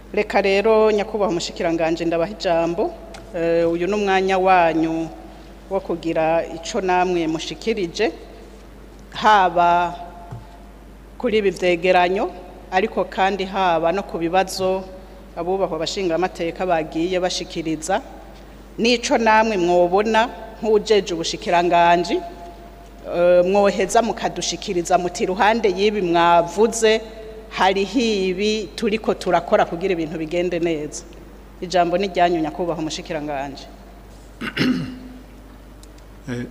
reka rero nyakubahwa umushikiranganje ndabaha ijambo Eh, uyu ni umwanya wanyu wo kugira ico namwe mushikirije haba kuri ibi vyegeranyo ariko kandi haba no ku bibazo abubahwa abashingamateka bagiye bashikiriza n'ico namwe mwobona nk'uwujeje ubushikiranganji eh, mwoheza mukadushikiriza muti iruhande y'ibi mwavuze hariho ibi turiko turakora kugira ibintu bigende neza ijambo ni ryanyu nyakubahwa umushikiranganje Eh,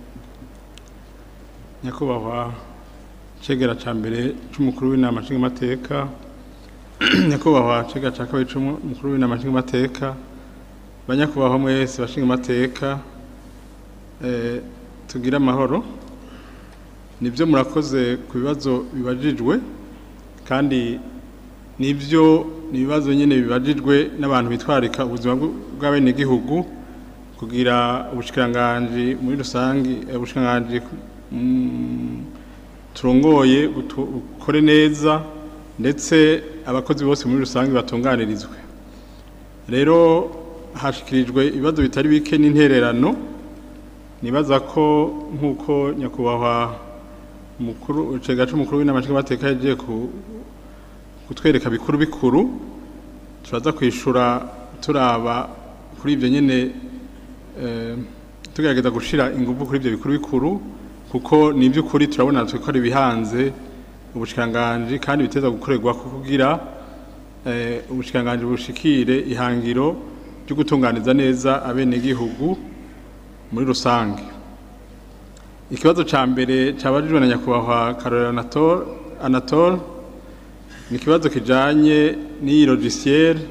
nyakubahwa cegera ca mbere c'umukuru w'inama nshingamateka nyakubahwa cegera ca kabiri c'umukuru w'inama nshingamateka banyakubahwa mwese bashingamateka eh, tugire amahoro nivyo murakoze ku bibazo bibajijwe kandi nivyo ni ibibazo nyene bibajijwe n'abantu bitwarika ubuzima bw- bw'abenegihugu kugira ubushikiranganji muri rusangi eh, ubushikiranganji mm, turongoye butu- bukore neza ndetse abakozi bose muri rusange batunganirizwe rero hashikirijwe ibibazo bitari bike n'intererano nibaza ko nk'uko nyakubahwa mukuru cega c'umukuru w'inama nshingamateka yagiye ku kutwereka bikuru bikuru turaza kwishura turaba kuri ibyo nyene eh, tugerageza gushira ingufu kuri ibyo bikuru bikuru kuko ni iby'ukuri turabona twe ko ari ibihanze ubushikiranganji kandi biteza gukorerwa kugira eh, ubushikiranganji bushikire ihangiro ryo gutunganiza neza abenegihugu muri rusange ikibazo ca mbere cabajijwe na nyakubahwa Karorero Anatole Anatole ni ikibazo kijanye n'iyi logiciel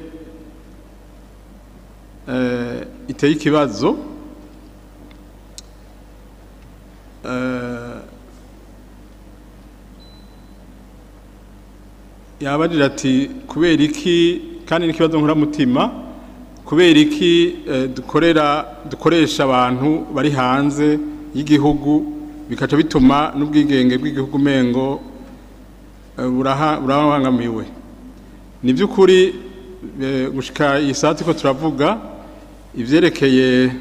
eh, iteye ikibazo eh, yabajije ati kubera iki kandi n'ikibazo nkuramutima kubera iki eh, dukorera dukoresha abantu bari hanze y'igihugu bikaca bituma n'ubwigenge bw'igihugu mengo eh, buraha- burabangamiwe ni by'ukuri eh, gushika iyi sati ko turavuga ivyerekeye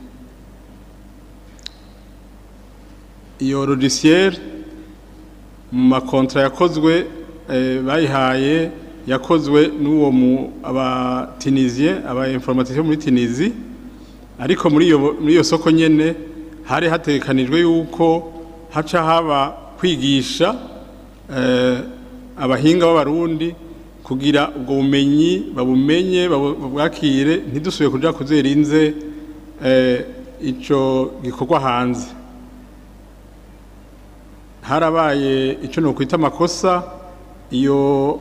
iyo logiciel mu makontra yakozwe eh, bayihaye yakozwe n'uwo mu abatinisien aba informaticiens muri Tunisie ariko muri iyo muri iyo soko nyene hari hatekanijwe yuko haca haba kwigisha eh, abahinga b'abarundi kugira ubwo bumenyi babumenye babu- babwakire ntidusubire kuja kuzerinze eh, ico gikorwa hanze harabaye icyo nokwita amakosa iyo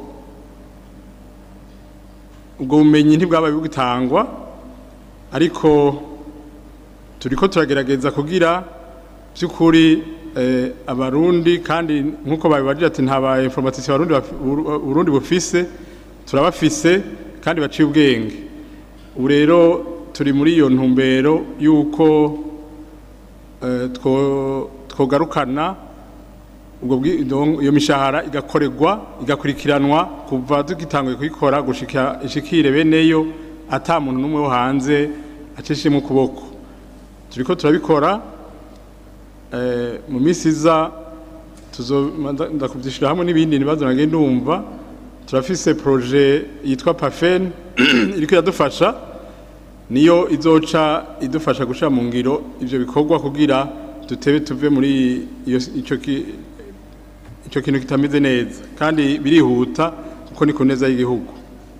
ubwo bumenyi ntibwabaye bugitangwa ariko turiko turagerageza kugira by'ukuri eh, abarundi kandi nk'uko babibajije ati nta ba informatisi abarundi bafi- Uru- urundi bufise turabafise kandi baciye ubwenge ubu rero turi muri iyo ntumbero y'uko eh, two- twogarukana ubwo bwi- donc iyo mishahara igakorerwa igakurikiranwa kuva tugitanguye kuyikora gushika ishikire beneyo ata muntu n'umwe wo hanze acishemo ukuboko turiko turabikora eh, mu minsi iza tuzo nda- ndakuvyishira hamwe n'ibindi bibazo nagiye ndumva turafise projet yitwa pafen iriko iradufasha niyo izoca idufasha gushira mu ngiro ivyo bikorwa kugira dutebe tuve muri iyo ico ki- ico kintu kitameze neza kandi birihuta kuko ni ku neza y'igihugu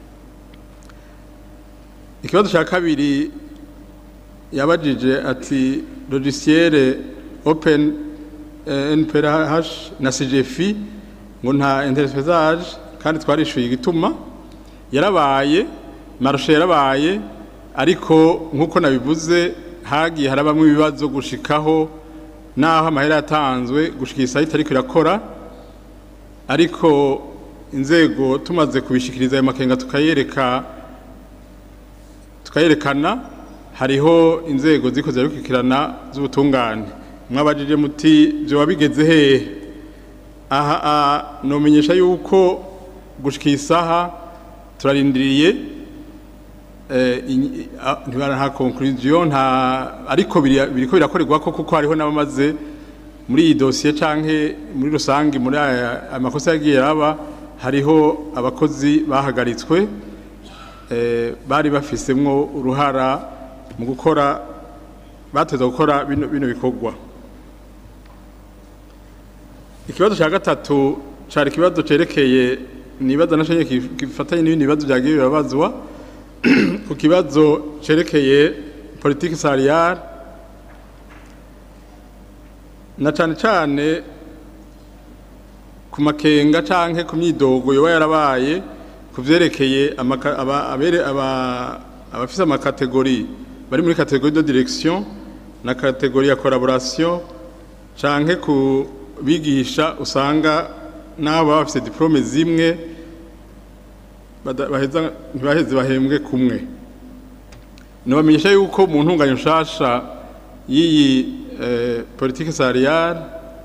ikibazo cya kabiri yabajije ati logiciel open eh, nph na cgfi ngo nta interfaçage kandi twarishyuye igituma yarabaye marushe yarabaye ariko nk'uko nabivuze hagiye harabamo ibibazo gushikaho naho amahera yatanzwe gushika iyi sayiti ariko irakora ariko inzego tumaze kubishikiriza ayo makenga tukayereka tukayerekana hariho inzego ziko zirakurikirana z'ubutungane mwabajije muti byoba bigeze hehe aha nomenyesha yuko gushika isaha turarindiriye eh, inyi- a- ntibara nta conclusion nta ariko biri- biriko birakorerwa ko kuko hariho n'abamaze muri iyi dosiye canke muri rusange muri aya amakosa yagiye araba hariho abakozi bahagaritswe eh, bari bafisemwo uruhara mu gukora bateza gukora bino, bino bikorwa ikibazo cya gatatu cari ikibazo cerekeye nibaza naco nyene kif- gifatanye n'ibindi bibazo vyagiye birabazwa ku kibazo cerekeye politiki salariale na cane cane ku makenga canke ku myidogo yoba yarabaye ku vyerekeye amaka- aba- abere- aba- abafise amakategori bari muri kategori de direction na kategori ya collaboration canke ku bigisha usanga n'abo baba bafise diplome zimwe bada- baheza ntibaheze bahembwe kumwe nobamenyesha yuko mu ntunganyo nshasha y'iyi eh, politike salariale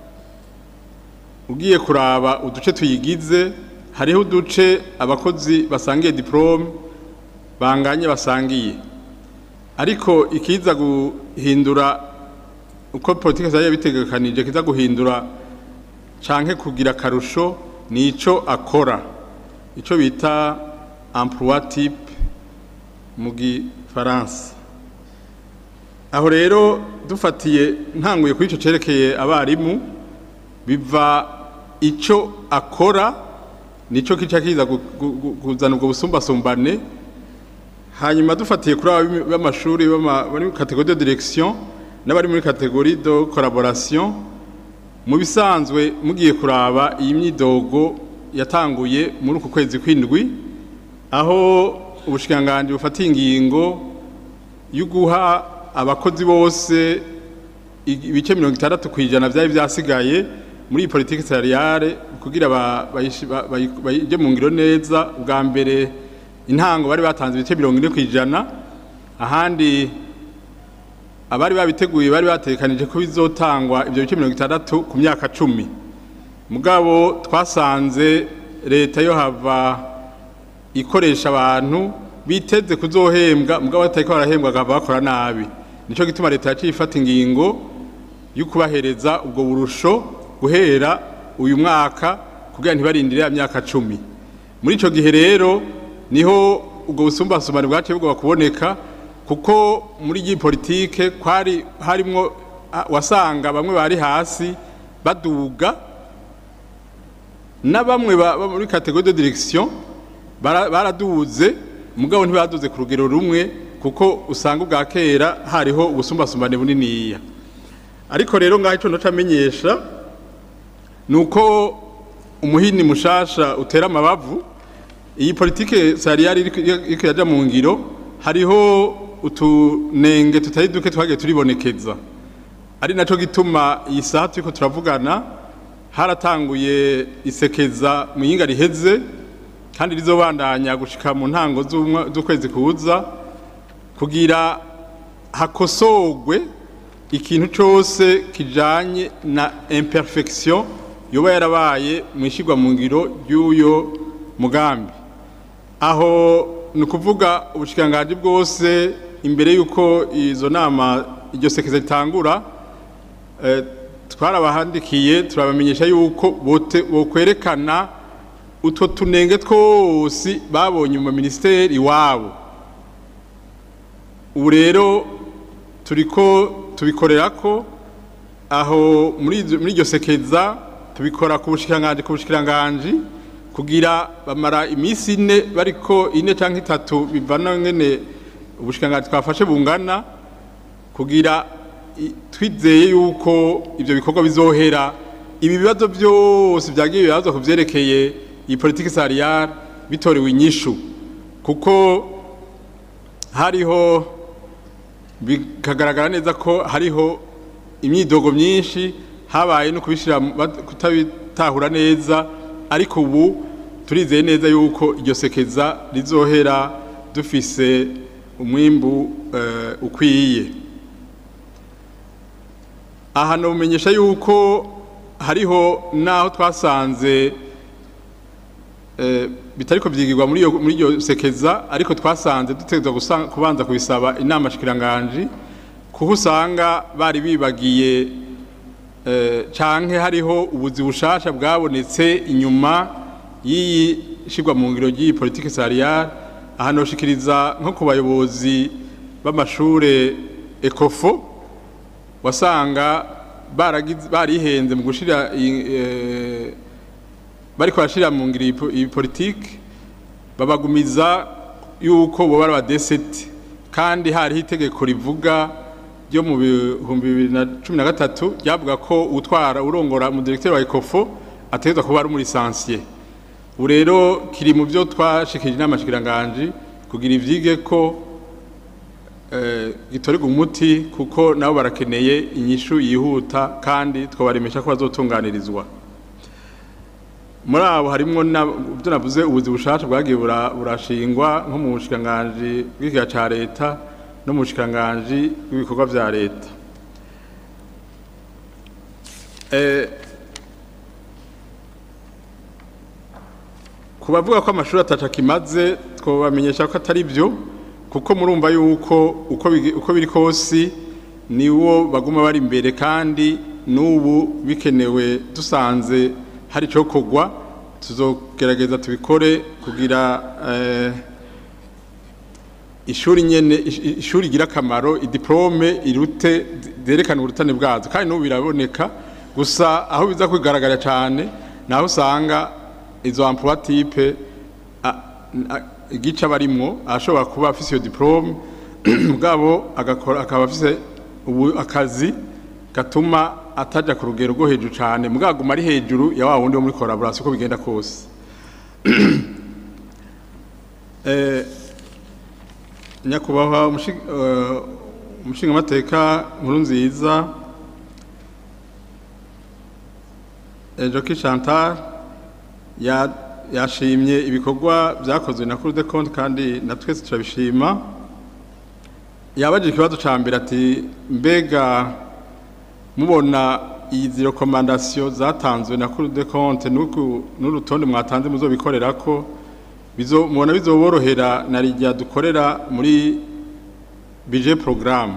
ugiye kuraba uduce tuyigize hariho uduce abakozi basangiye diplome banganye basangiye ariko ikiza guhindura uko politike salariale bitegekanije kiza guhindura canke kugira akarusho ni ico akora ico bita emploi type mu gifaransa aho rero dufatiye ntanguye kuri ico cerekeye abarimu biva ico akora nico kica kiza gu- gu- gu- kuzana ubwo busumbasumbane hanyuma dufatiye kuri aba b'amashuri b'ama- bari muri kategori de direction n'abari muri kategori de collaboration mu bisanzwe mugiye kuraba iyi myidogo yatanguye muri uku kwezi kw'indwi aho ubushikiranganji bufatiye ingingo yo guha abakozi bose i- ibice mirongo itandatu ku ijana vyari vyasigaye muri iyi politiki salariale kugira ba- bayishi- ba- bayi- bayije mu ngiro neza ubwa mbere intango bari batanze ibice mirongo ine ku ijana ahandi abari babiteguye bari batekanije ko bizotangwa ibyo bice mirongo itandatu ku myaka cumi mugabo twasanze leta yo hava ikoresha abantu biteze kuzohembwa mugabo batariko barahembwa bagahava bakora nabi nico gituma leta yaciye ifata ingingo yo kubahereza ubwo burusho guhera uyu mwaka kugira ntibarindire ya myaka cumi muri ico gihe rero niho ubwo busumbasumbane bwaciye bugomba kuboneka kuko muri iyi politike kwari harimwo ah, wasanga bamwe bari hasi baduga na bamwe ba- ba muri kategori de direction bara- baraduze mugabo ntibaduze ku rugero rumwe kuko usanga ubwa kera hariho ubusumbasumbane buniniya ariko rero ngaho ico noca amenyesha ni uko umuhini mushasha utera amabavu iyi politike salariale iriko iriko iraja mu ngiro hariho utunenge tutari duke twagiye turibonekeza ari naco gituma iyi saha turiko turavugana haratanguye isekeza mu yinga riheze kandi rizobandanya gushika mu ntango z'umwa- z'ukwezi kuza kugira hakosogwe ikintu cose kijanye na imperfection yoba yarabaye mu ishigwa mu ngiro ry'uyo mugambi aho ni ukuvuga ubushikiranganji bwose imbere y'uko izo nama iryo sekeza ritangura eh, twarabahandikiye turabamenyesha yuko bote- bokwerekana utwo tunenge twose babonye mu ministeri iwabo ubu rero turiko tubikorera ko aho muri izo- muri iryo sekeza tubikora ku bushikiranganji ku bushikiranganji kugira bamara iminsi ine bariko ine canke itatu bivana ngene ubushikiranganji twafashe bungana kugira i- twizeye yuko ivyo bikorwa bizohera ibi bibazo byose vyagiye bibazo kuvyerekeye iyi politiki salariale bitorewe inyishu kuko hariho bikagaragara neza ko hariho imyidogo myinshi habaye no kubishira mu- bat- kutabitahura neza ariko ubu turizeye neza yuko iryo sekeza rizohera dufise umwimbu eh, ukwiye aha nomenyesha yuko hariho naho twasanze eh, bitariko byigirwa muri iyo muri iyo sekeza ariko twasanze dutegerezwa gusa- kubanza kubisaba inama shikiranganji kuko usanga bari bibagiye eh, canke hariho ubuzi bushasha bwabonetse inyuma y'iyi shirwa mu ngiro ry'iyi politike salariale aha noshikiriza nko ku bayobozi b'amashure ekofo wasanga baragize barihenze mu gushira i- eh, bariko barashira mu ngiro iyi po- iyi politike babagumiza yuko boba ari abadeseti kandi hariho itegeko rivuga ryo mu bihumbi bibiri na cumi na gatatu ryavuga ko utwara urongora mu directeur wa ekofo ategerezwa kuba ari umurisansiye ubu rero kiri mu byo twashikirije inama shikiranganji kugira ivyige ko eh, gitorerwa umuti kuko nabo barakeneye inyishu yihuta kandi twabaremesha ko bazotunganirizwa muri abo harimwo na- ibyo navuze ubuzi bushasha bwagiye bura- burashingwa nko mu bushikiranganji bw'ikiga ca leta no mu bushikiranganji bw'ibikorwa vya leta Eh, ku bavuga ko amashuri ataca kimaze twabamenyesha ko atari byo kuko murumva yuko uko bigi- uko biri kose niwo baguma bari imbere kandi n'ubu bikenewe dusanze hari icyo kugwa tuzogerageza tubikore kugira eh, ishuri nyene ish- ishuri igira akamaro idiplome irute zerekana urutane bwazo kandi n'ubu biraboneka gusa aho biza kwigaragara cyane naho usanga izo emploi type a- a- igice barimwo ashobora kuba afise iyo diplome mugabo agakora akaba afise ubu akazi gatuma ataja ku rugero rwo hejuru cyane mugaguma ari hejuru ya wa wundi wo muri collaboration uko bigenda kose eh, nyakubahwa umushi- eh, umushingamateka nkuru nziza Joki Chantal ya- yashimye ibikorwa byakozwe na Cour des Comptes kandi na twese turabishima yabajije ikibazo ca mbere ati mbega mubona izi rekomandasiyo zatanzwe na Cour des Comptes n'uku- n'urutonde mwatanze muzobikorerako bizo mubona bizoborohera na rijya dukorera muri budget programme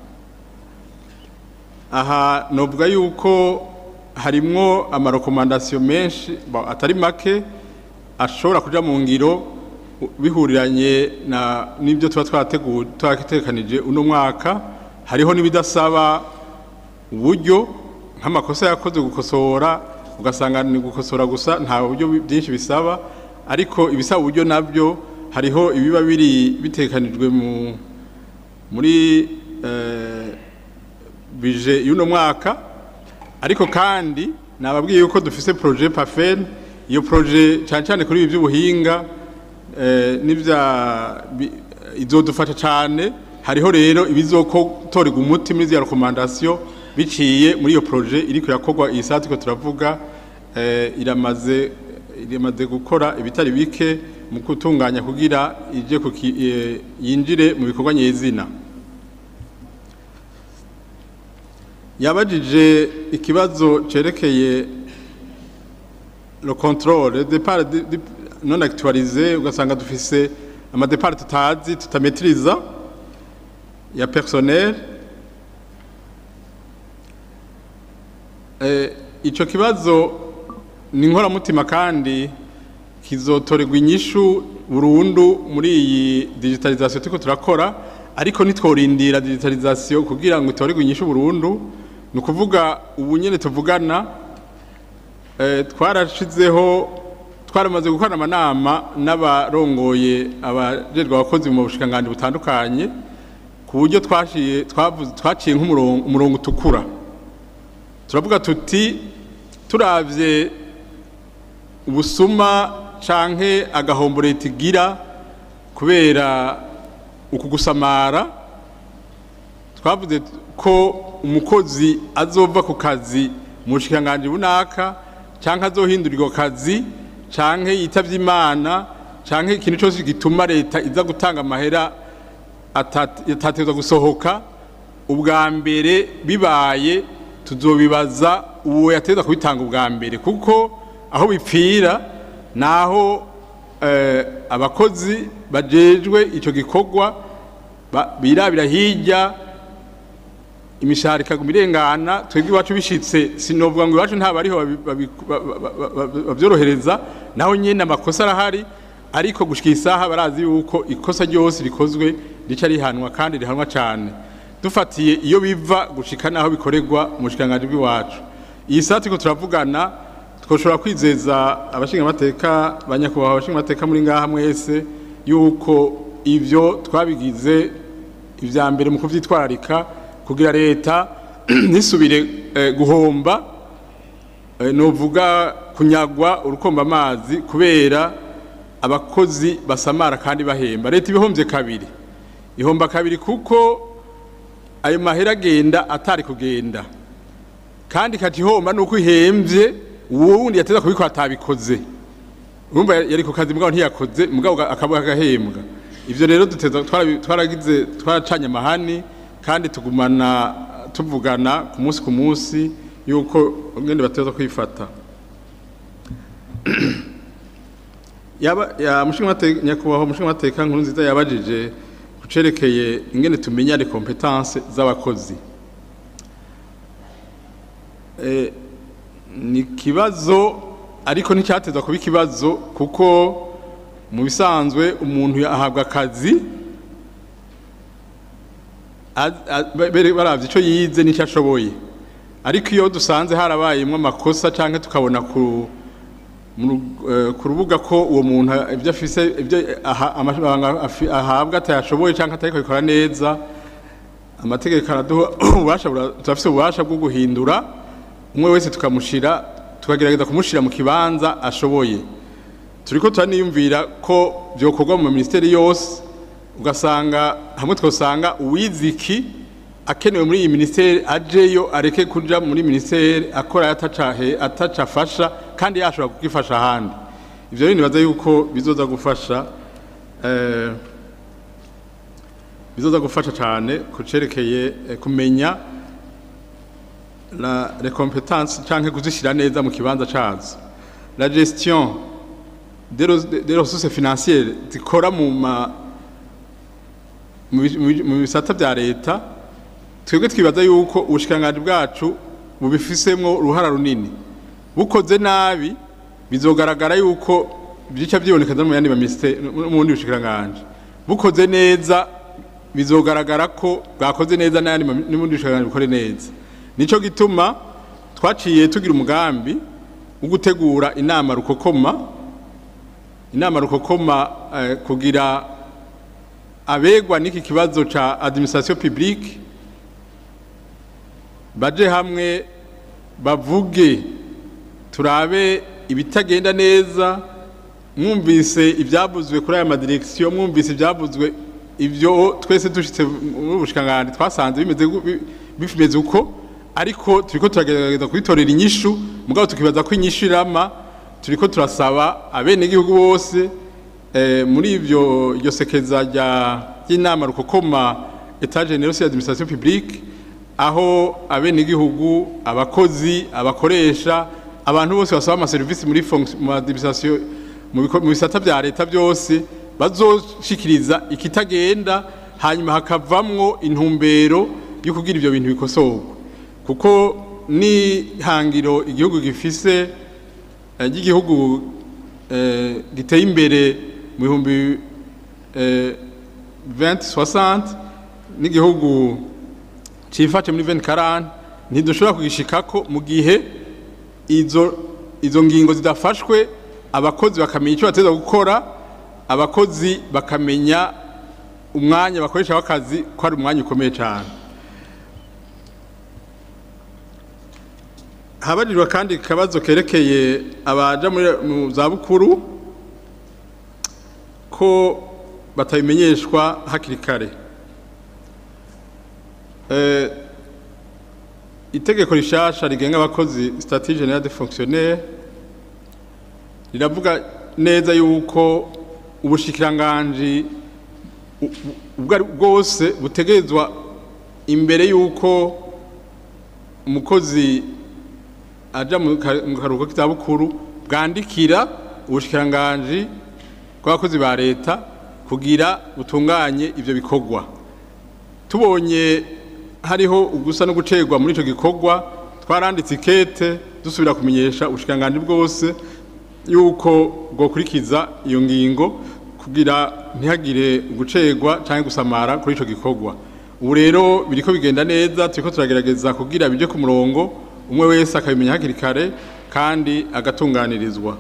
aha novuga yuko harimwo amarekomandasiyo menshi ba- atari make ashobora kuja mu ngiro u- bihuriranye na n'ibyo tuba twateguye twatekanije uno mwaka hariho n'ibidasaba uburyo nk'amakosa yakoze gukosora ugasanga ni gukosora gusa nta buryo bi- byinshi bisaba ariko ibisaba uburyo nabyo hariho ibiba biri bitekanijwe mu muri eh, bije y'uno mwaka ariko kandi nababwiye yuko dufise projet pafen iyo projet cyane cyane kuri ibi by'ubuhinga eh, n'ibya bi- izodufasha cyane hariho rero ibizotorerwa umuti muri ziriya rekomandasiyo biciye muri iyo projet iriko irakorwa iyi saa turiko turavuga eh, iramaze iramaze gukora ibitari bike mu gutunganya kugira ije kuki, eh, yinjire mu bikorwa nyezina yabajije ikibazo cerekeye le contrôle le départ di- di- non actualisé ugasanga dufise amadepart tutazi tutametiriza ya personnel eh, ico kibazo ni inkoramutima kandi kizotorerwa inyishu burundu muri iyi digitalisation turiko turakora ariko nitworindira digitalisation kugira ngo itorerwe inyishu burundu ni ukuvuga ubu nyene tuvugana eh, twarashizeho twaramaze gukorana amanama n'abarongoye abajejwe abakozi mu bushikiranganji butandukanye ku buryo twashiye twavuze twaciye nk'umurongo umurongo utukura turavuga tuti turavye ubusuma canke agahombo leta igira kubera uku gusamara twavuze ko umukozi azova ku kazi mu bushikiranganji bunaka canke azohindurirwa akazi canke yitavye imana canke ikintu cose gituma leta iza gutanga amahera atat- atategerezwa gusohoka ubwa mbere bibaye tuzobibaza uwo yategerezwa kubitanga ubwa mbere kuko aho bipfira naho eh, abakozi bajejwe icyo gikorwa ba- birabira hirya imishahara ikaguma irengana twebwe iwacu bishitse sinovuga ngo iwacu nta bariho babi- babi- ba- ba- ba- ba- bavyorohereza naho nyene amakosa arahari ariko gushika isaha barazi yuko ikosa ryose rikozwe rica rihanwa kandi rihanwa cane dufatiye iyo biva gushika naho bikorerwa mu bushikiranganji bw'iwacu iyi saa turiko turavugana twoshobora kwizeza abashingamateka banyakubahwa abashingamateka muri ngaha mwese yuko ivyo twabigize ivya mbere mu kuvyitwararika kugira leta ntisubire eh, guhomba eh, novuga kunyagwa urukomba amazi kubera abakozi basamara kandi bahemba leta ibihombye kabiri ihomba kabiri kuko ayo mahera agenda atari kugenda kandi ikati ihomba nuko ihembye uwo wundi yateza kubikora atabikoze urumva yari ku kazi mugabo ntiyakoze mugabo akaba agahembwa ivyo rero duteza twarabi- twaragize twaracanye amahani kandi tugumana tuvugana ku munsi ku munsi yuko ngende bateza kwifata yaba ya mushingamateka nyakubahwa mushingamateka nkuru nziza yabajije kucerekeye ingene tumenya les compétences z'abakozi eh, ni kibazo ariko nticyateza kuba ikibazo kuko mu bisanzwe umuntu ahabwa akazi az- az- bere- baravye ico yize n'icyo ashoboye ariko iyo dusanze harabayemwo amakosa canke tukabona ku mu ru- eh, ku rubuga ko uwo muntu ibyo afise ibyo aha- amabanga afi- ahabwa atayashoboye canke atariko bikora neza amategeko araduha ububasha bura- turafise ububasha bwo guhindura umwe wese tukamushira tukagerageza kumushira mu kibanza ashoboye turiko turaniyumvira ko byokorwa mu ministeri yose ugasanga hamwe twosanga uwiziki akenewe muri iyi ministeri ajeyo areke kuja muri ministeri akora atacahe atacafasha kandi yashobora kugifasha ahandi ivyo rero nibaza yuko bizoza gufasha eh, bizoza gufasha cyane kucerekeye eh, kumenya la les compétences canke kuzishira neza mu kibanza cazo la gestion des res- des ressources financières zikora mu ma mu bi- mu bi- mu bisata vya leta twebwe twibaza yuko ubushikiranganji bwacu bubifisemwo uruhara runini bukoze nabi bizogaragara yuko bica vyibonekeza mu yandi maminisiteri mu bundi bushikiranganji bukoze neza bizogaragara ko bwakoze neza n'ayandi mami- n'ubundi bushikiranganji bukore neza nico gituma twaciye tugira umugambi wo gutegura inama rukokoma inama rukokoma eh, kugira abegwa n'iki kibazo ca administration publique baje hamwe bavuge turabe ibitagenda neza mwumvise ibyavuzwe kuri aya madirekisiyo mwumvise ibyavuzwe ibyo twese dushitse muri bushikiranganji twasanze bimeze gu- bi- bimeze uko ariko turiko turagerageza kubitorera inyishu mugabo tukibaza ko inyishu irama turiko turasaba abenegihugu bose eh, muri ivyo iryo sekeza rya ry'inama rukokoma etat general sur l'administration publique aho abenegihugu abakozi abakoresha abantu bose basaba amaserivisi muri fonction- mu administration mu biko- mu bisata vya leta byose bazoshikiriza ikitagenda hanyuma hakavamwo intumbero yo kugira ivyo bintu bikosorwa kuko ni hangiro igihugu gifise eh, ry'igihugu eh, giteye imbere mu bihumbi eh, 2060 n'igihugu cifashe muri 2040 ntidushobora kugishikako mu gihe izo izo ngingo zidafashwe abakozi bakamenya icyo bateza gukora abakozi bakamenya umwanya bakoresha w'akazi ko ari umwanya ukomeye cyane habajijwe kandi akabazo kerekeye abaja muri mu zabukuru ko batabimenyeshwa hakiri kare Eh, itegeko rishasha rigenga abakozi statut general de fonctionnaire riravuga neza yuko ubushikiranganji u- u- ubwo ari bwose butegerezwa imbere yuko umukozi aja mu ka- mu karuhuko k'izabukuru bwandikira ubushikiranganji rw'abakozi ba leta kugira butunganye ibyo bikorwa tubonye hariho ugusa no gucerwa muri icyo gikorwa twaranditse ikete dusubira kumenyesha ubushikiranganji bwose yuko bwokurikiza iyo ngingo kugira ntihagire gucerwa cyangwa gusamara kuri icyo gikorwa ubu rero biriko bigenda neza turiko turagerageza kugira bije ku murongo umwe wese akabimenya hakiri kare kandi agatunganirizwa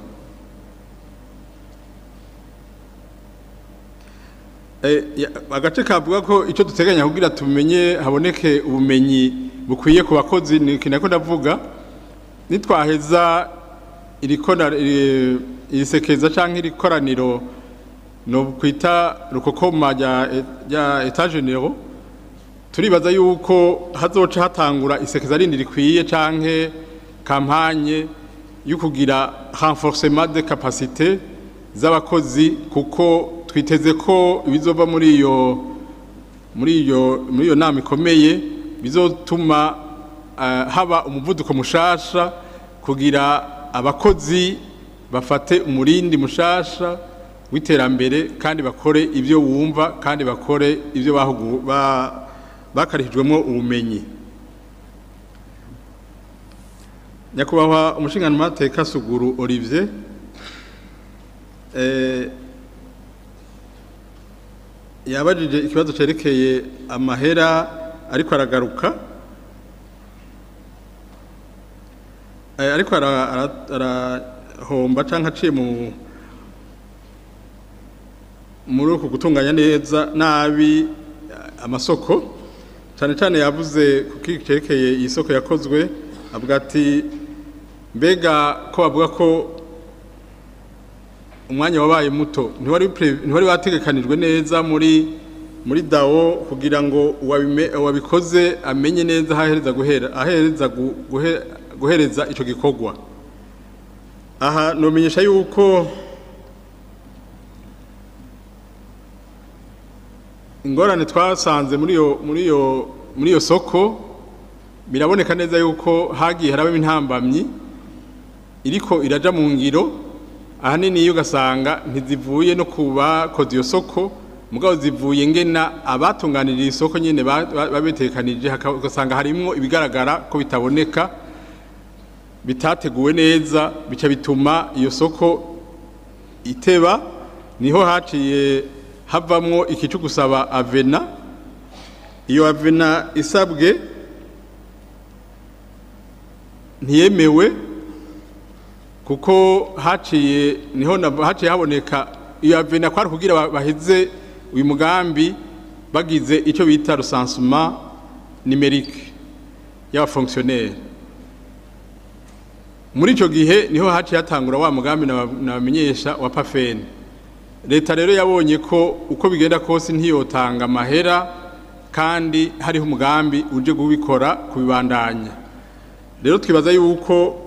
Eh, ya- agace kavuga ko icyo duteganya kugira tumenye haboneke ubumenyi bukwiye ku bakozi ni iki nako ndavuga nitwaheza iri kona- iri- iri sekeza cyangwa iri koraniro no kwita rukokoma rya rya etage nero turibaza yuko hazoca hatangura isekeza rindi rikwiye canke kampanye yo kugira renforcement de capacité z'abakozi kuko twiteze ko ibizova muri iyo muri iyo muri iyo nama ikomeye bizotuma eh, haba umuvuduko mushasha kugira abakozi bafate umurindi mushasha w'iterambere kandi bakore ibyo wumva kandi bakore ibyo bahugu ba- bakarihijwemo ubumenyi nyakubahwa umushinganmateka suguru olivier eh, yabajije ikibazo cerekeye amahera ariko aragaruka Eh, ariko ara- ara- arahomba canke aciye mu muri uku gutunganya neza nabi eh, amasoko cyane cyane yavuze ku cerekeye iyi soko yakozwe avuga ati mbega ko bavuga ko umwanya wabaye muto ntiwari pre- ntiwari wategekanijwe neza muri muri dawo kugira ngo uwabime- uwabikoze amenye neza aho ahereza guhera ahereza gu- guhe- guhereza ico gikorwa aha nomenyesha yuko ingorane twasanze muri iyo muri iyo muri iyo soko biraboneka neza yuko hagiye harabamo intambamyi iriko iraja mu ngiro ahanini iyo ugasanga ntizivuye no ku bakoze iyo soko mugabo zivuye ngena abatunganiriye isoko nyine ba- ba- babitekanije haka- ugasanga harimwo ibigaragara ko bitaboneka bitateguwe neza bica bituma iyo soko iteba niho haciye havamwo iki cyo gusaba avena iyo avena isabwe ntiyemewe kuko haciye niho na- haciye haboneka iyo avena kwari kugira ba- baheze uyu mugambi bagize icyo bita recensement numérique y'abafonctionnaire muri icyo gihe niho haciye hatangura wa mugambi naba- nabamenyesha wa pafeni leta rero yabonye ko uko bigenda kose ntiyotanga amahera kandi hariho umugambi uje kubikora kubibandanya rero twibaza yuko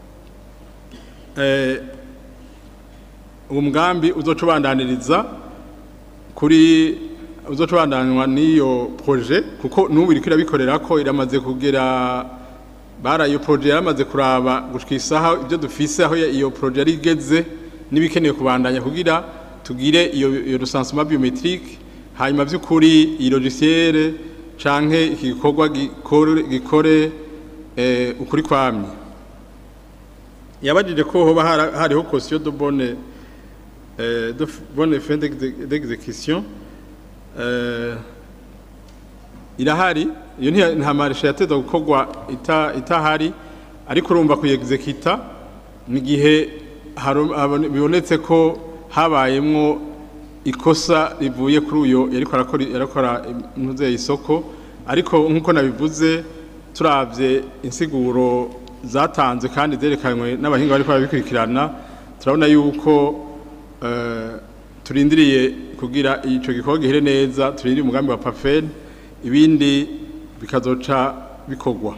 eh, uwo mugambi uzoca ubandaniriza kuri uzoca ubandanywa n'iyo proje kuko n'ubu iriko irabikorera ko iramaze kugera bara iyo proje yaramaze kuraba gushika isaha ibyo dufise aho iyo proje yari igeze n'ibikenewe kubandanya kugira tugire iyo iyo recensement biometrique hanyuma by'ukuri iyi logiciel canke iki gikorwa gikore, gikore eh, ukuri kwamye yabajije ko hoba hara- hariho caution de bonne euh, de f- bonne fin d'exe- d'exécution euh, irahari iyo ntiya- nta marisha yateza gukorwa ita- itahari ariko urumva kuyexekita ni igihe haro- habone- bibonetse ko habayemwo ikosa rivuye kuri uyo yariko arakora yarakora impuze isoko ariko nk'uko nabivuze turavye insiguro zatanze kandi zerekanywe n'abahinga bariko barabikurikirana turabona yuko eh, turindiriye kugira ico gikorwa gihere neza turindiriye umugambi wa pafen ibindi bikazoca bikorwa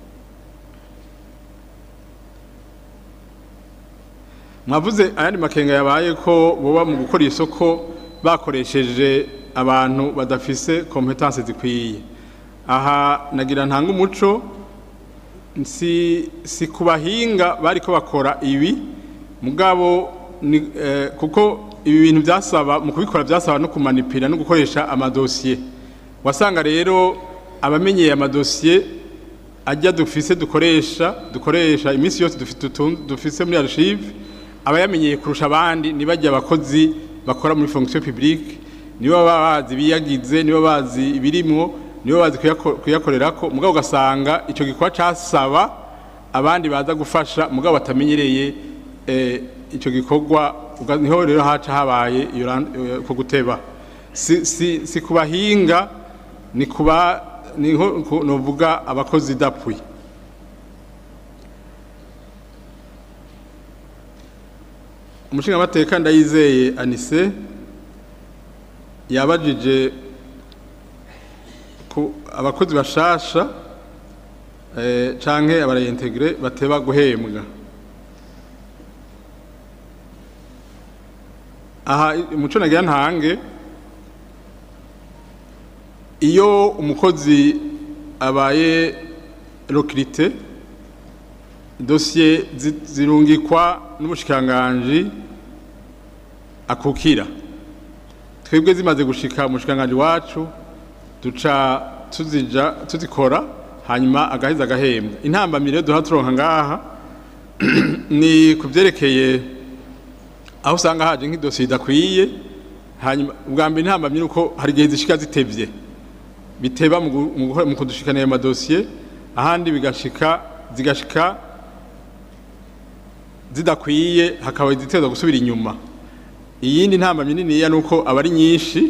mwavuze ayandi makenga yabaye ko boba mu gukora isoko bakoresheje abantu badafise kompetence zikwiye aha nagira ntanga umuco si si ku bahinga bariko bakora ibi mugabo ni, eh, kuko ibi bintu byasaba mu kubikora byasaba no kumanipira no gukoresha amadosiye wasanga rero abamenyeye amadosiye ajya dufise dukoresha dukoresha iminsi yose dufite utu- dufise muri archive abayamenyeye kurusha abandi nibajya abakozi bakora muri fonction publique nibo baba bazi biyagize nibo bazi ibirimwo nibo bazi kuyako- kuyakorerako mugabo ugasanga ico gikorwa casaba abandi baza gufasha mugabo batamenyereye eh, ico gikorwa uga- niho rero haca habaye iyo ran- eh, ko guteba si, si, si kubahinga ni kuba niho ku- novuga abakozi dapwi umushingamateka ndayizeye anise yabajije ku abakozi bashasha eh, canke abarayintegre bateba guhembwa aha umuco nagira ntange iyo umukozi abaye rokirite dosiye zi- zirungikwa n'umushikiranganji akukira twebwe zimaze gushika umushikiranganji wacu duca tuzija tuzikora hanyuma agaheza agahembwa intambamyi rero duha turonka ngaha ni ku byerekeye aho usanga haje nk'idosiye idakwiye hanyuma ubwa mbere intambamyi ni uko hari igihe zishika zitevye biteba mu gu- mu guhora- mu kudushikana ayo madosiye ahandi bigashika zigashika zidakwiye hakaba iziteza gusubira inyuma iyindi ntambamyi niniya ni uko aba ari nyinshi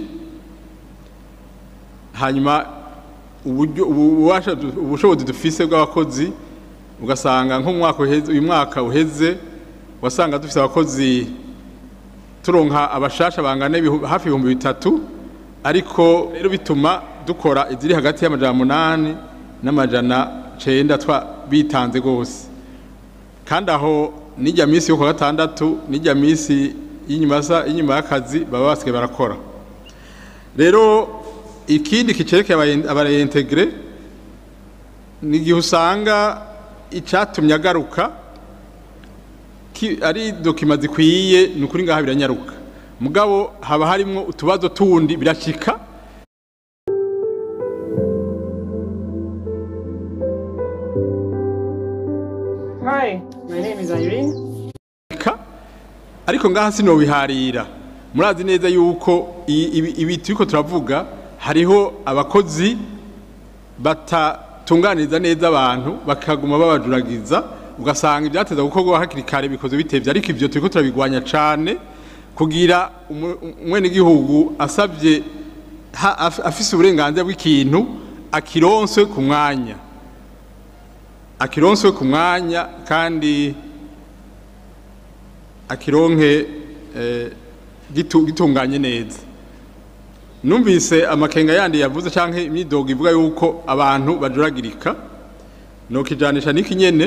hanyuma uburyo ubu- ububasha du- ubushobozi dufise bw'abakozi ugasanga nk'umwaka uheze uyu mwaka uheze wasanga dufise abakozi turonka abashasha bangana ibihu- hafi ibihumbi bitatu ariko rero bituma dukora iziri hagati y'amajana munani n'amajana cenda twa bitanze rwose kandi aho n'ijya minsi yo ku wa gatandatu n'ijya minsi y'inyuma sa- y'inyuma y'akazi baba basigaye barakora rero ikindi kicerekeye abareintegre ni igihe usanga icatumye agaruka ki- ari dokima zikwiye ni ukuri ngaha biranyaruka mugabo haba harimwo utubazo tundi birashika Hi, my name is Irene. ka ariko ngaha sinobiharira murazi neza yuko i- ibi ibi turiko turavuga hariho abakozi batatunganiriza neza abantu bakaguma babajuragiza ugasanga ibyateza gukorwa hakiri kare bikoze bitevye ariko ivyo turiko turabigwanya cane kugira umu- umwenegihugu asabye ha- af- afise uburenganzira bw'ikintu akironswe ku mwanya akironswe ku mwanya kandi akironke eh, gitu- gitunganye neza numvise amakenga yandi yavuze canke imyidogo ivuga yuko abantu bajuragirika nokijanisha n'iki nyene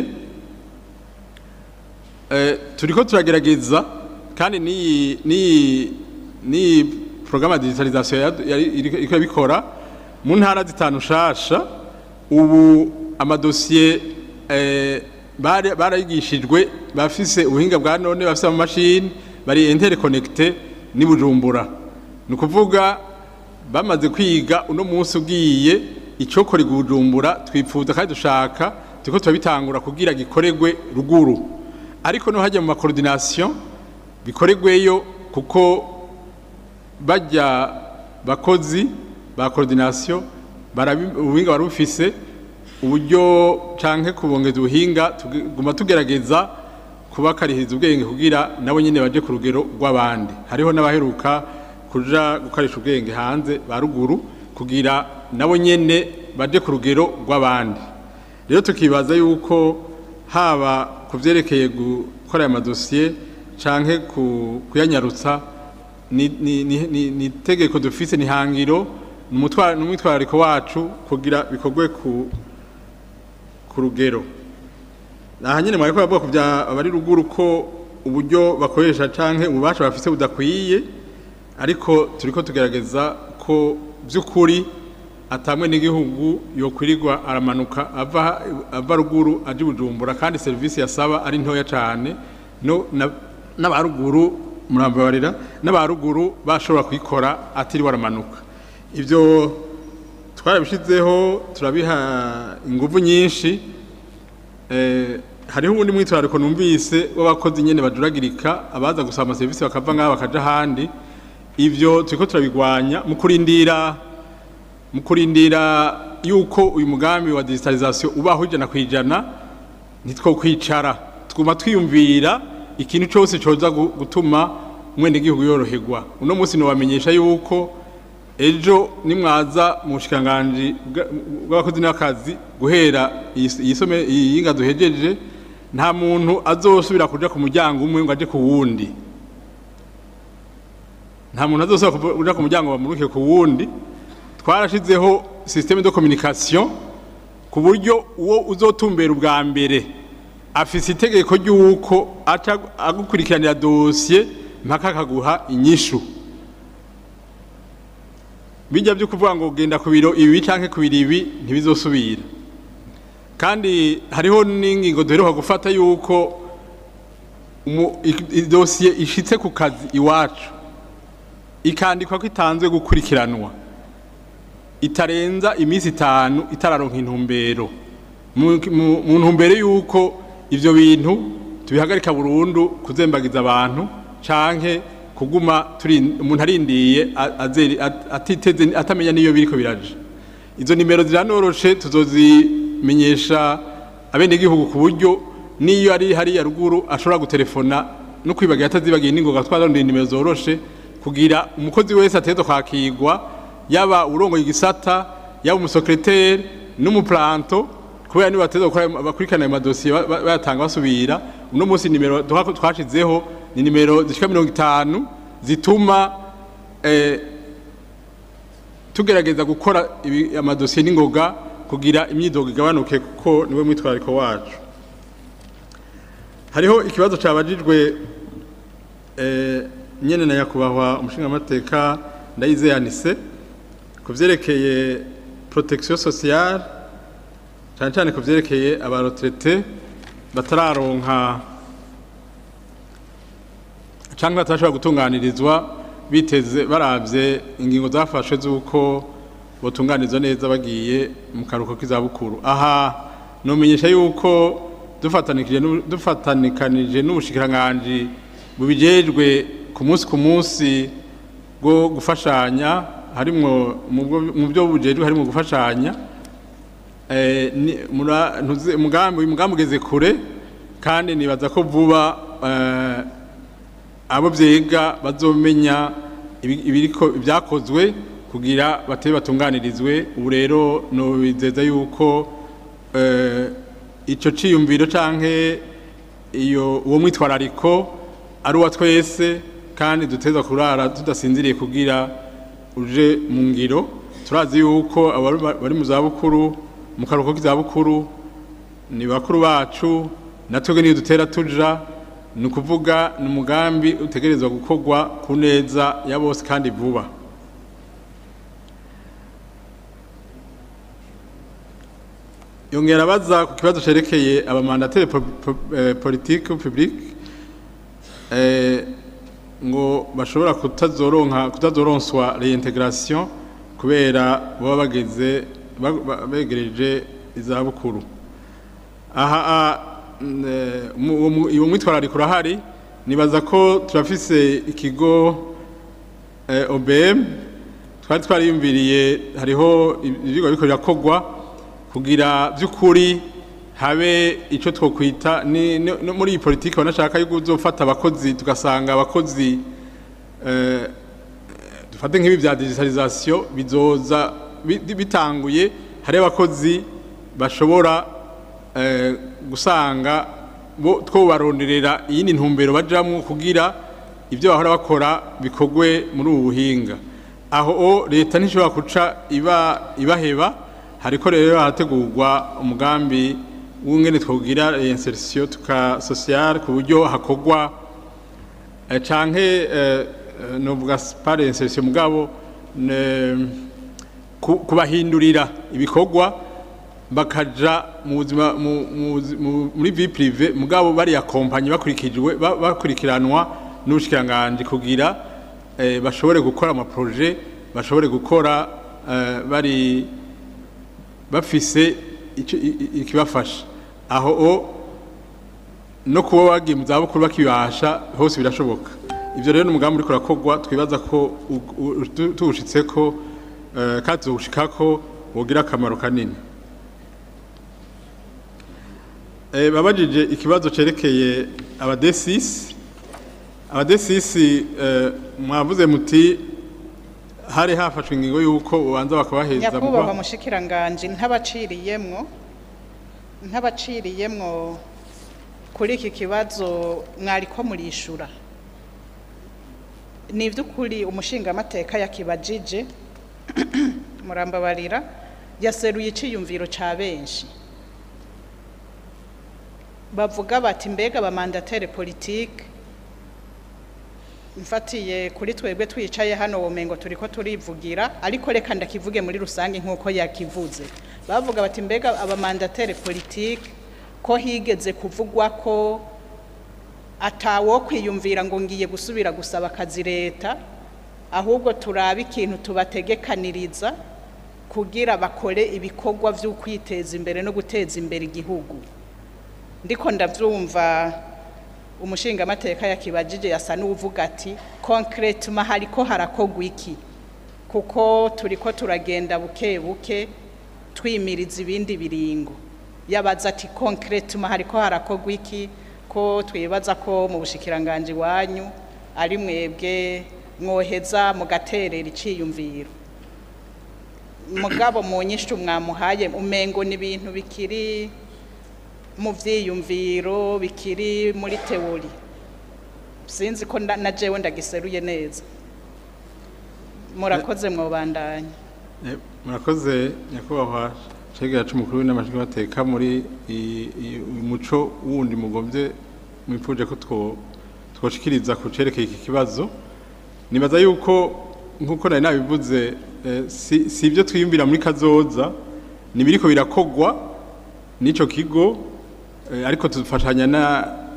eh, turiko turagerageza kandi n'iyi n'iyi n'iyi programme ya digitalisation yari- yari- iriko iriko irabikora mu ntara zitanu shasha ubu amadosiye eh, bari- barayigishijwe bafise ubuhinga bwa none bafise amamashini bari interconnecte n'i Bujumbura ni ukuvuga bamaze kwiga uno munsi ugiye icokora i Bujumbura twipfuza kandi dushaka turiko turabitangura kugira gikoregwe ruguru ariko no hajya mu makoordination bikoregweyo kuko bajya bakozi ba coordination barabi- ubuhinga barufise uburyo canke kubongeza ubuhinga tuguma tugerageza kubakarihiriza ubwenge kugira nabo nyene baje ku rugero rw'abandi hariho n'abaheruka kuja gukarisha ubwenge hanze ba ruguru kugira nabo nyene baje ku rugero rw'abandi rero tukibaza yuko haba ku vyerekeye gukora aya madosiye canke ku- kuyanyarutsa ni ni- ni- ni- ni itegeko dufise ni hangiro ni umutwa- ni umwitwarariko wacu kugira bikorwe ku ku rugero aha nyine mwariko bavuga ku bya abari ruguru ko uburyo bakoresha canke ububasha bafise budakwiye ariko turiko tugerageza ko by'ukuri atamwe n'igihugu yokwirirwa aramanuka ava ava ruguru aje i bujumbura kandi serivisi yasaba ari ntoya cane no na- n'abaruguru murambabarira n'abaruguru bashobora kuyikora atiri waramanuka ibyo twarabishyizeho turabiha ingufu nyinshi eh, hariho ubundi mwitwarariko numvise w'abakozi nyene bajuragirika abaza gusaba amaserivisi bakava ngaha bakaja ahandi ivyo turiko turabigwanya mu kurindira mu kurindira yuko uyu mugambi wa digitalisation ubaho ijana ku ijana ntitwokwicara twuma twiyumvira ikintu cyose coza gu- gutuma umwenegihugu yoroherwa uno munsi nobamenyesha yuko ejo nimwaza mu bushikiranganji bwa- bw'abakozi n'akazi guhera iyi- iyi some- iyi yinga duhejeje nta muntu azosubira kuja ku muryango umwe ngo aje ku wundi nta muntu azosubira kuja ku muryango bamuruke ku wundi twarashizeho systeme de communication ku buryo uwo uzotumbera ubwa mbere afise itegeko ry'uko aca agukurikiranira dosiye mpaka akaguha inyishu bijya byo kuvuga ngo genda ku biro ibi canke ku biro ibi ntibizosubira kandi hariho n'ingingo duheruka gufata yuko umu- i- idosiye ishitse ku kazi iwacu ikandikwa ko itanzwe gukurikiranwa itarenza iminsi itanu itararonka intumbero mu mu- mu ntumbero y'uko ivyo bintu tubihagarika burundu kuzembagiza abantu canke kuguma turi umuntu arindiye a- azeri- at- atiteze atamenya niyo biriko biraje izo nimero ziranoroshe tuzozimenyesha abenegihugu ku buryo niyo ari hariya ruguru ashobora gutelefona no kwibagira atazibagiye n'ingoga twarondeye nimero zoroshe kugira umukozi wese ategerezwa kwakirwa yaba urongoye igisata yaba umusekreteri n'umuplanto kubera niba bategerezwa gukora bakurikirana ayo madosiye ba- ba- bayatanga basubira uno munsi nimero duha- twashizeho ni nimero zishika mirongo itanu zituma eh, tugerageza gukora ibi- amadosiye n'ingoga kugira imyidogo igabanuke kuko niwe mwitwarariko wacu hariho ikibazo cabajijwe eh, nyene na nyakubahwa umushingamateka ndayizeyanise ku vyerekeye protection sociale cyane cyane ku vyerekeye abaretraite batararonka cyangwa batarashobora gutunganirizwa biteze baravye ingingo zafashwe z'uko botunganirizwa neza bagiye mu karuhuko k'izabukuru aha nomenyesha yuko dufatanikije n'u- dufatanikanije n'ubushikiranganji bubijejwe ku munsi ku munsi bwo gufashanya harimwo mu bwo- mu byo bujejwe harimwo gufashanya eh, ni- mura- ntuzi- umugambi uyu mugambi ugeze kure kandi nibaza ko vuba eh, abo vyiga bazomenya ibi- ibiriko ibyakozwe kugira batebe batunganirizwe ubu rero nobizeza yuko eh, ico ciyumviro canke iyo uwo mwitwarariko ari uwa twese kandi duteza kurara tudasinziriye kugira uje mu ngiro turazi yuko abari bari mu zabukuru mu karuhuko k'izabukuru ni bakuru bacu natwebwe niyo dutera tuja ni ukuvuga ni umugambi utegerezwa gukorwa ku neza ya bose kandi vuba yongera abaza ku kibazo cerekeye abamandateri po- po- eh, politike publique eh, ngo bashobora kutazoronka kutazoronswa reintegration kubera baba bageze ba- ba- begereje izabukuru aha a- n- eh, mu- uwo mu- uwo mwitwarariko urahari nibaza ko turafise ikigo eh, OBM twari twariyumviriye hariho ivyigwa biriko birakogwa kugira by'ukuri habe icyo twokwita ni no no muri iyi politiki banashaka yuko uzofata abakozi tugasanga abakozi eh, dufate nk'ibi bya digitalisation bizoza bi- bitanguye hari abakozi bashobora eh, gusanga bo twobaronderera iyindi ntumbero bajamwo kugira ibyo bahora bakora bikogwe muri ubu buhinga aho o leta ntishobora guca iba ibaheba hariko rero harategurwa umugambi w'ingene twogira insertion tuka social ku buryo hakogwa eh, canke eh, eh, novuga par insertion mugabo ne- ku- kubahindurira ibikorwa bakaja mu buzima mu- mu buzi- mu- muri vie prive mugabo bari ya kompanyi bakurikijwe ba- bakurikiranwa n'ubushikiranganje kugira eh, bashobore gukora amaproje bashobore gukora eh, bari bafise ico- i- i- ikibafasha aho o no kuba wagiye mu zabukuru bakibasha hose birashoboka ibyo rero ni umugambi uriko urakorwa twibaza ko u- u- tu- tuwushitseko eh, kandi tuwushikako wogira akamaro kanini Eh, babajije ikibazo cerekeye abadesisi abadesisi eh, mwavuze muti hari hafashwe ingingo y'uko ubanza bakabaheza mu nyakubahwa kwa- mushikiranganje ntabaciriyemwo ntabaciriyemwo kuri iki kibazo mwariko murishura ni iby'ukuri umushingamateka yakibajije murambabarira yaseruye iciyumviro ca benshi bavuga bati mbega abamandatere politike mfatiye kuri twebwe twicaye hano womengo turiko turivugira ariko reka ndakivuge muri rusange nk'uko yakivuze bavuga bati mbega abamandatere politike ko higeze kuvugwa ko atawo kwiyumvira ngo ngiye gusubira gusaba akazi leta ahubwo turabe ikintu tubategekaniriza kugira bakore ibikorwa vyo kwiteza imbere no guteza imbere igihugu ndiko ndavyumva umushingamateka yakibajije yasa n'uvuga ati concretement hariko harakogwa iki kuko turiko turagenda buke buke twimiriza ibindi biringo yabaza ati concretement hariko harakogwa iki ko twibaza ko mu bushikiranganje wanyu ari mwebwe mwoheza mugaterera iciyumviro mugabo mu nyishu mwamuhaye umengo ni ibintu bikiri mu vyiyumviro bikiri muri teori sinzi ko na na jewe ndagiseruye neza murakoze mwobandanya Eh, murakoze nyakubahwa cegera c'umukuru w'inamajwi bateka muri i- i- uyu muco wundi mugomvye mwipfuje ko two- twoshikiriza ku cerekeye iki kibazo nibaza yuko nk'uko nari nabivuze eh, si si ibyo twiyumvira muri kazoza ni biriko birakogwa n'ico kigo eh, ariko tudufashanya na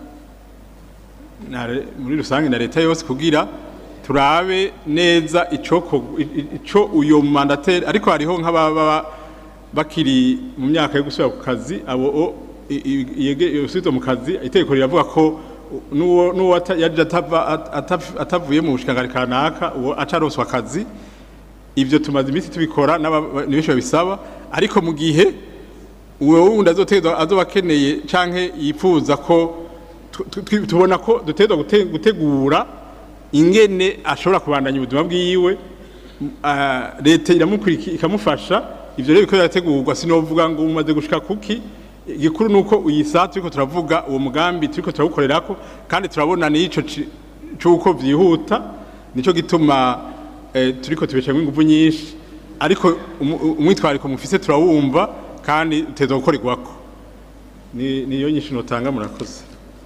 na re- muri rusange na leta yose kugira turabe neza ico ko- i- i- ico uyo mandateri ariko hariho nk'ababa bakiri mu myaka yo gusubira ku kazi abo o- i- i- yege- yosubizwa mu kazi itegeko riravuga ko n'uwo n'uwo ata- yaje atava- at- ataf- atavuye mu bushikangari kanaka uwo acaronswa akazi ibyo tumaze iminsi tubikora n'aba- ni benshi babisaba ariko mu gihe uwo wundi azotegwa azoba akeneye canke yifuza ko tu- tu- tu- tubona ko dutegwa gute- gutegura ingene ashobora kubandanya ubuzima bwiwe m- ah, leta iramukuriki ikamufasha ivyo rero biko birategurwa sinovuga ngo umaze gushika kuki igikuru nuko uyisa turiko turavuga uwo mugambi turiko turawukorerako kandi turabona n'ico ci- c'uko vyihuta nico gituma eh, turiko tubeshamwo inguvu nyinshi ariko umu- umwitwariko mufise turawumva kandi uteza gukorerwako ni niyo nyinshi notanga murakoze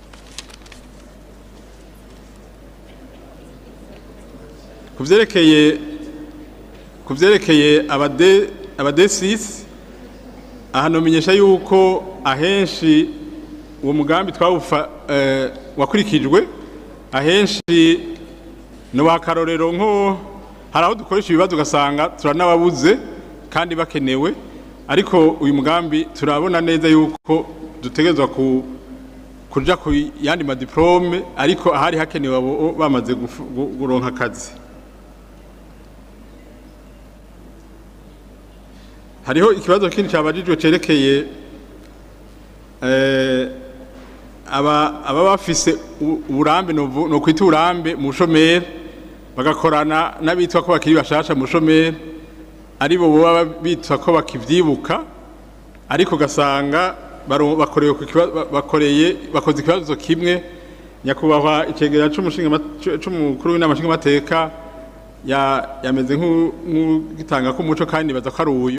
kuvyerekeye kuvyerekeye abade abadesisi aha nomenyesha yuko ahenshi uwo mugambi twawufa eh, wakurikijwe ahenshi no wakarorero nko hari aho dukoresha ibibazo ugasanga turanababuze kandi bakenewe ariko uyu mugambi turabona neza yuko dutegerezwa ku kuja ku yandi madiplome ariko ahari hakenewe abo bamaze gufu- gu- guronka akazi hariho ikibazo kindi cyabajijwe cerekeye eh, aba aba bafise u- uburambe novu- no kwita uburambe mu bushomeri bagakorana n'abitwa ko bakiri bashasha mu bushomeri aribo boba bitwa ko bakivyibuka ariko gasanga baro- bakorewe ku kiba- ba- bakoreye bakoze ikibazo kimwe nyakubahwa icegera c'umushinga c'umukuru w'inama nshingamateka ya- yameze nk'u- nk'ugitanga k'umuco kandi baza ko ari uyu